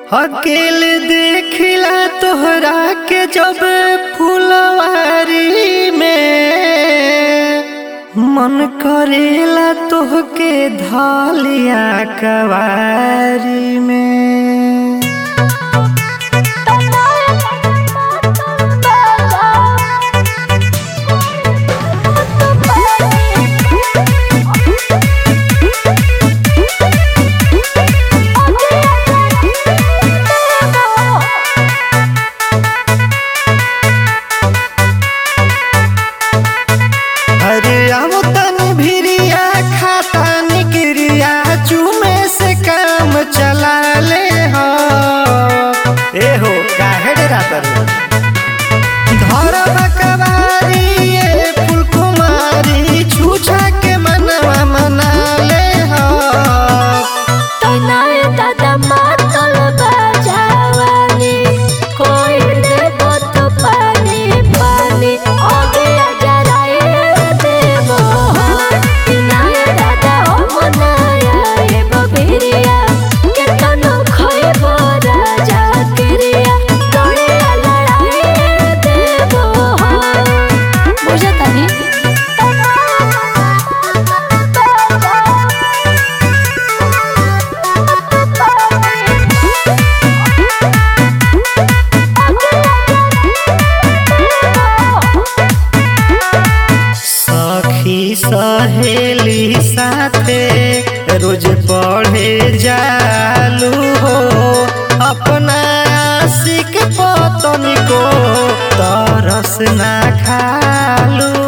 अकेले देखिला तोहरा के जब फुलवारी में मन करेला तोहके धालिया कवारी में अरे आओ तनी भिरिया खाता निकरिया चूमे से काम चला ले हो ए हो काहे डरा तर घर बकवारी ये फूल कुमारी छूछा के मनवा मना ले हो सखी सहेली साथे रोज पढ़े जालू हो अपना आशिक पतन को तरस ना खालू